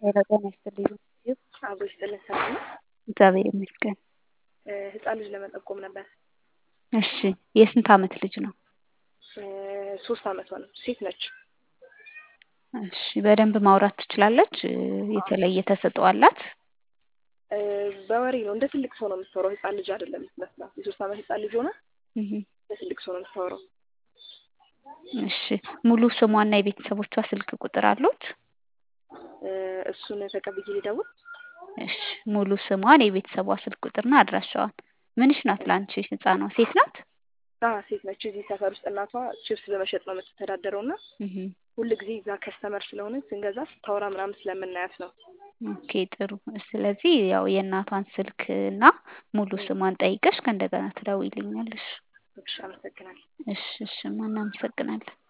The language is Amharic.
ሄሎ ጤና ይስጥልኝ። አብሮ ይስጥልን ሰላም ነው? እግዚአብሔር ይመስገን። ህፃን ልጅ ለመጠቆም ነበር። እሺ የስንት ዓመት ልጅ ነው? ሶስት ዓመቷ ነው። ሴት ነች። እሺ በደንብ ማውራት ትችላለች? የተለየ ተሰጥኦ አላት? በወሬ ነው እንደ ትልቅ ሰው ነው የምታወራው። ህፃን ልጅ አይደለም የምትመስላት። የሶስት ዓመት ህፃን ልጅ ሆና እንደ ትልቅ ሰው ነው የምታወራው። እሺ ሙሉ ስሟና የቤተሰቦቿ ስልክ ቁጥር አሉት? እሱን ተቀብዬ ልደውል? እሺ ሙሉ ስሟን፣ የቤተሰቧ ስልክ ቁጥርና አድራሻዋን። ምንሽ ናት ለአንቺ ህፃኗ? ሴት ናት? አዎ ሴት ነች። እዚህ ሰፈር ውስጥ እናቷ ቺፕስ በመሸጥ ነው የምትተዳደረው እና ሁል ጊዜ እዛ ከስተመር ስለሆነች ስንገዛ ስታወራ ምናምን ስለምናያት ነው። ኦኬ ጥሩ። ስለዚህ ያው የእናቷን ስልክ እና ሙሉ ስሟን ጠይቀሽ ከእንደገና ትደውይልኛለሽ። እሺ አመሰግናለሁ። እሺ እሺ፣ እናመሰግናለን።